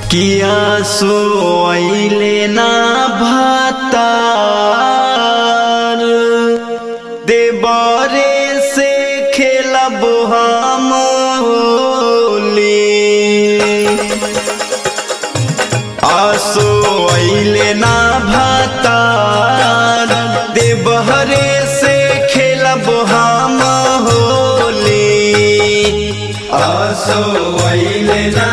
किया सोइले ना भातार देवरे से खेलब हम होली आसो अइले ना भातार देवहरे से खेलब हम होली आसो अइले ना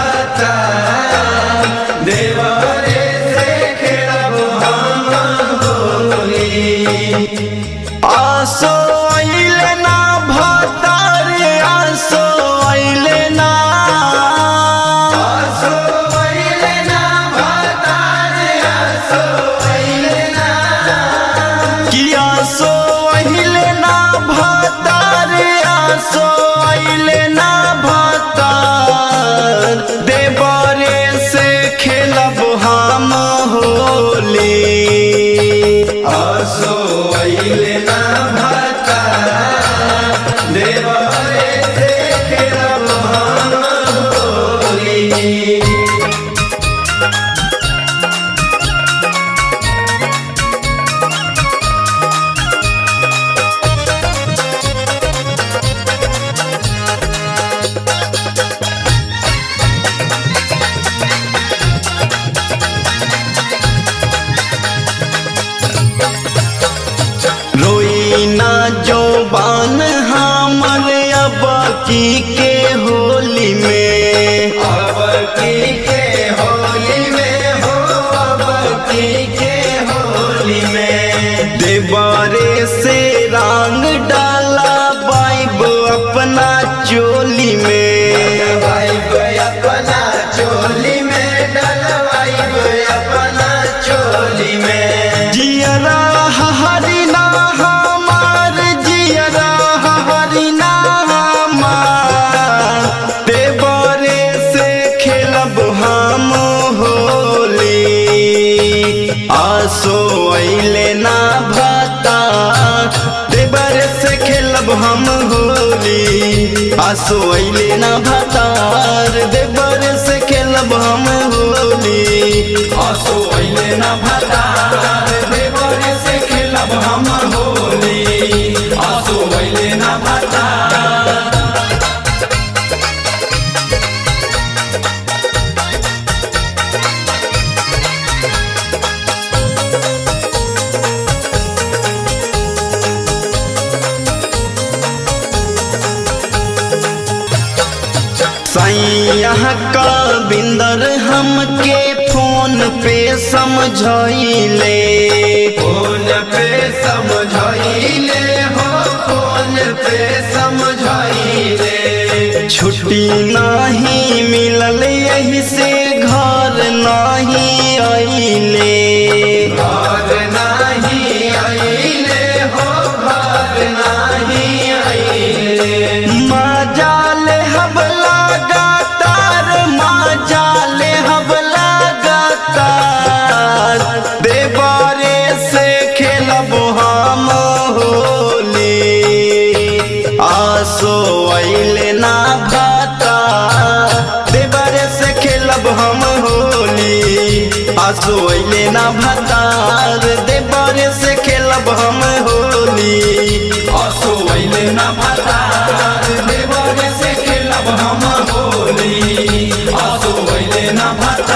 भातार देवहरे से खेलब हम होली आसो अइले ना भातार आसो अइले ना आसो अइले ना भातार आसो अइले ना कि आसो अइले ना भातार आसो अइले ना भातार देवरे से खेलब हम होली आसो अइले ना भातार देवरे से खेलब हम होली रोई ना जो बान हमर अब की के होली में अब की के होली में हो अब की के होली में देवारे से रंग डाला बाइब अपना चोली में बाइब अपना चोली में डलवाइब अपना चोली में जियरा हरिना हमार जियरा हरिना हमार देवरे से खेलब हम होली आसो अइले ना भाता देवरे से खेलब हम होली आसो अइले ना भातार देवरे से खेलब हम होली आसो अइले ना भातार देवरे से खेलब हम होली आसो अइले ना भातार सैया का बिंदर हमके फोन पे समझाइले फोन पे समझाइले हो फोन पे समझाइले छुट्टी नहीं मिलल यही से घर नहीं आइले घर नहीं आइले हो घर नहीं आइले मजाल हबला गातार मजाल हबला गातार देवारे से खेलब हम होली आसो अइले ना भाता देवारे से खेलब हम होली आसो अइले ना भातार देवारे से खेलब हम होली आसो अइले ना भातार देवारे से खेलब हम होली आसो अइले ना भातार